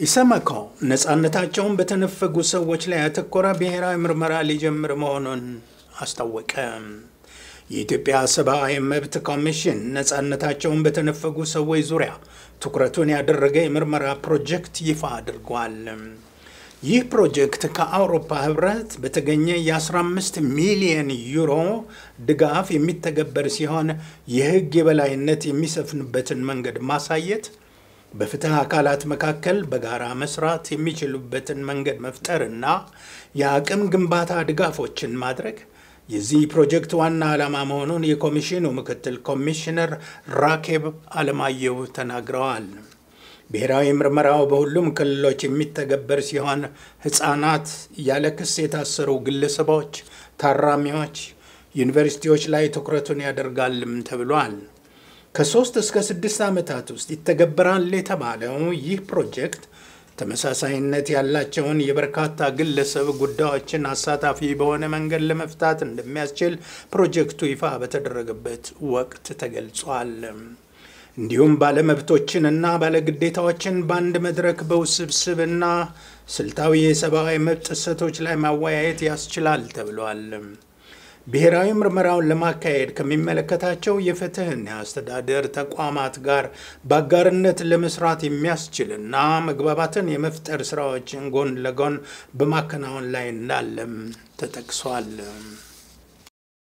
ኢሰመኮ ነፃነታቸውን በተነፈጉ ሰዎች ላይ ያተኮረ ብሔራዊ ምርመራ ሊጀምር መሆኑን አስታወቀ። የኢትዮጵያ ሰብአዊ መብት ኮሚሽን ነፃነታቸውን በተነፈጉ ሰዎች ዙሪያ ትኩረቱን ያደረገ የምርመራ ፕሮጀክት ይፋ አድርጓል። ይህ ፕሮጀክት ከአውሮፓ ህብረት በተገኘ የ15 ሚሊየን ዩሮ ድጋፍ የሚተገበር ሲሆን የህግ የበላይነት የሚሰፍንበትን መንገድ ማሳየት በፍትህ አካላት መካከል በጋራ መስራት የሚችሉበትን መንገድ መፍጠርና የአቅም ግንባታ ድጋፎችን ማድረግ የዚህ ፕሮጀክት ዋና ዓላማ መሆኑን የኮሚሽኑ ምክትል ኮሚሽነር ራኬብ አለማየሁ ተናግረዋል። ብሔራዊ ምርመራው በሁሉም ክልሎች የሚተገበር ሲሆን ህፃናት፣ ያለ ክስ የታሰሩ ግለሰቦች፣ ታራሚዎች፣ ዩኒቨርሲቲዎች ላይ ትኩረቱን ያደርጋልም ተብሏል። ከሶስት እስከ ስድስት ዓመታት ውስጥ ይተገበራል የተባለው ይህ ፕሮጀክት ተመሳሳይነት ያላቸውን የበርካታ ግለሰብ ጉዳዮችን አሳታፊ በሆነ መንገድ ለመፍታት እንደሚያስችል ፕሮጀክቱ ይፋ በተደረገበት ወቅት ተገልጿል። እንዲሁም ባለመብቶችንና ባለግዴታዎችን በአንድ መድረክ በውስብስብና ስልታዊ የሰብአዊ መብት ጥሰቶች ላይ ማወያየት ያስችላል ተብሏል። ብሔራዊ ምርመራውን ለማካሄድ ከሚመለከታቸው የፍትህና የአስተዳደር ተቋማት ጋር በአጋርነት ለመስራት የሚያስችልና መግባባትን የመፍጠር ስራዎችን ጎን ለጎን በማከናወን ላይ እንዳለም ተጠቅሷል።